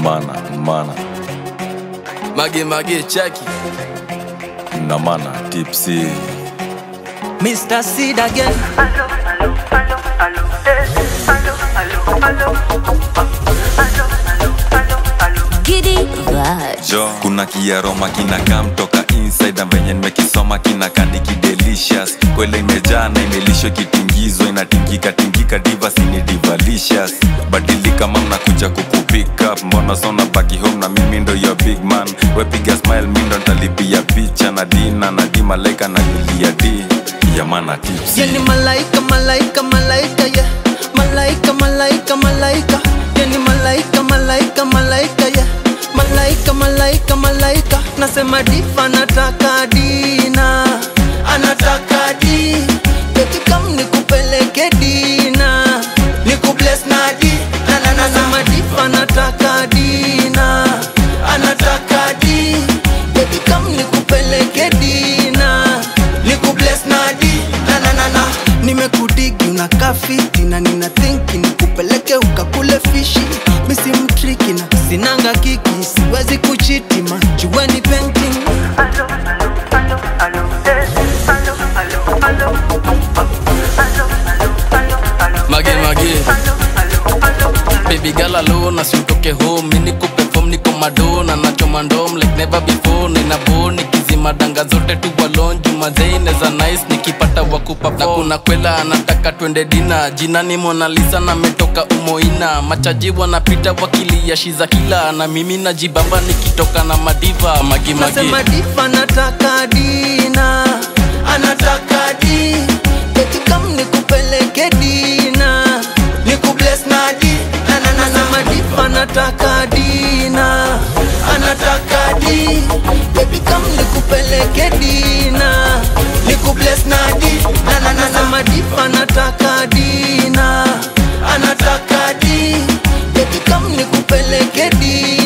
mana mana Mage mage cheki na mana tipsy Mr. Seed again. Allo, allo, allo, allo, eh. Allo, allo, allo. Allo, allo, allo, allo. Giddy vibes. jo kuna kiaroma kinakaa mtoka inside na venye nimekisoma kinakandiki delicious kwele imejaa na imelishwa kitingizwa inatingika tingika divas ni divalicious badilika mam nakuja kukupick up mbona sona baki home na mimi ndo your big man wepiga smile mi ndo ntalipia picha na dina na di malaika na yulia di yamana tips Yani malaika, malaika, malaika, yeah. Malaika, malaika, malaika. Yani malaika, malaika, malaika, yeah. Malaika, malaika, malaika. Nasema difa nataka dina. Anataka di. Baby come nikupeleke dina. Nikubless na di. Na na na nasema difa nataka dina. Anataka di. Baby come nikupeleke dina. Nikubless na di. Na na na na. Nimekudigi unakaa fiti na nina thinki nikupeleke ukakule fishi misi mtriki na sinanga kiki siwezi kuchiti majueni painting Allo, allo, allo, allo, eh. Allo, allo, allo. Allo, allo, allo, allo, Mage eh. mage Allo, allo, allo. Baby girl alone asimtoke home Mini kuperform niko madona Nachoma ndom like never before Nina bo nikizima danga zote tu walon Jumazei neza nice nikipata wakupa Na kuna kwela anataka twende dina Jina ni Mona Lisa na metoka umoina Machaji wanapita wakilia shiza kila Na mimi najibamba nikitoka na madiva Magi magi nasema difa nataka dina anataka di Baby come nikupeleke dina nikubless na di Na na na nasema difa nataka dina anataka di Baby come nikupeleke dina nikubless na di Na na na nasema difa nataka dina anataka di Baby come nikupeleke dina